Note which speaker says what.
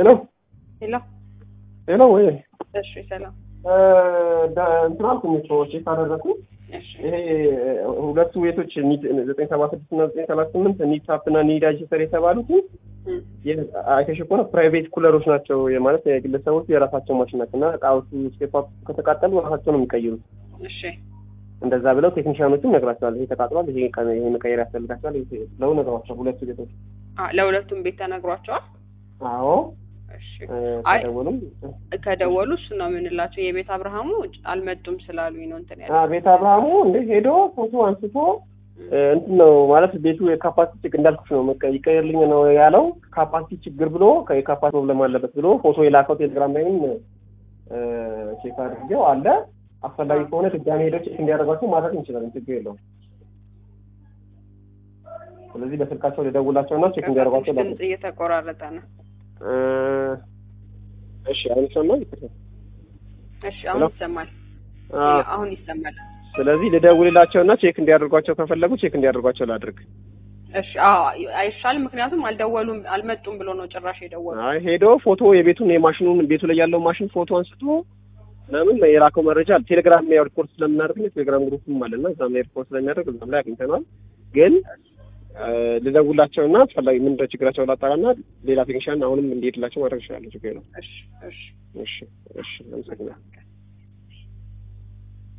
Speaker 1: ሄሎ
Speaker 2: ሄሎ
Speaker 1: ሄሎ ወይ
Speaker 2: እሺ ሰላም
Speaker 1: እንትን አልኩኝ እኮ ቼክ አደረኩኝ።
Speaker 2: እሺ
Speaker 1: ይሄ ሁለቱ ቤቶች ኒድ ዘጠኝ ሰባ ስድስት እና ዘጠኝ ሰላሳ ስምንት ኒድ ታፕ እና ኒድ አጅስተር የተባሉትን
Speaker 2: እም፣
Speaker 1: አይተሽ ከሆነ ፕራይቬት ኩለሮች ናቸው ማለት የግለሰቦቹ የራሳቸው ማሽን ናቸው እና እቃዎቹ ስቴፕ አፕ ከተቃጠሉ ራሳቸው ነው የሚቀይሩት።
Speaker 2: እሺ
Speaker 1: እንደዛ ብለው ቴክኒሽያኖቹም ነግራቸዋል። ይሄ ተቃጥሏል፣ ይሄ ቀ- ይሄ መቀየር ያስፈልጋቸዋል ይሄ ብለው ነግሯቸው ሁለቱ ቤቶች።
Speaker 2: አ ለሁለቱም ቤት ተነግሯቸዋል።
Speaker 1: አዎ
Speaker 2: እሺ
Speaker 1: እ፣
Speaker 2: አይ
Speaker 1: ከደወሉም
Speaker 2: ከደወሉ እሱ ነው የምንላቸው። የቤት አብርሃሙ አልመጡም ስላሉኝ ነው እንትን ያለ
Speaker 1: አ፣ ቤት አብርሃሙ እንደ ሄዶ ፎቶ አንስቶ እ፣ እንትን ነው ማለት ቤቱ የካፓሲቲ ችግር እንዳልኩሽ ነው መቀ- ይቀየርልኝ ነው ያለው። ካፓሲቲ ችግር ብሎ የካፓሲቲ ፕሮብለም አለበት ብሎ ፎቶ የላከው ቴሌግራም ላይም እ፣ ቼክ አድርጌው አለ። አስፈላጊ ከሆነ ድጋሚ ሄደው ቼክ እንዲያደርጓቸው ማድረግ እንችላለን፣ ችግር የለውም። ስለዚህ በስልካቸው ልደውላቸውና ቼክ እንዲያደርጓቸው ላድርግ።
Speaker 2: ድምጽ እየተቆራረጠ ነው።
Speaker 1: እ፣ እሺ አሁን ይሰማል?
Speaker 2: እሺ አሁን
Speaker 1: ሄሎ?
Speaker 2: ይሰማል።
Speaker 1: አ፣
Speaker 2: አሁን ይሰማል።
Speaker 1: ስለዚህ ልደውልላቸውና ቼክ እንዲያደርጓቸው ከፈለጉ ቼክ እንዲያደርጓቸው ላድርግ።
Speaker 2: እሺ አዎ አይሻልም። ምክንያቱም አልደወሉም አልመጡም ብሎ ነው ጭራሽ የደወሉ።
Speaker 1: አይ ሄዶ ፎቶ የቤቱን የማሽኑን ቤቱ ላይ ያለው ማሽን ፎቶ አንስቶ ለምን የላከው መረጃ አለ። ቴሌግራም ላይ ሪፖርት ስለምናደርግ ነው ቴሌግራም ግሩፕም አለና እዛም ላይ ሪፖርት ስለሚያደርግ እዛም ላይ አግኝተናል። ግን እ፣ ልደውላቸውና አስፈላጊ ምን እንደ ችግራቸው ላጣራና ሌላ ቴክኒሻን አሁንም እንዲሄድላቸው ማድረግ ይችላሉ። ችግር የለውም።
Speaker 2: እሺ እሺ
Speaker 1: እሺ እሺ፣ አመሰግናለሁ።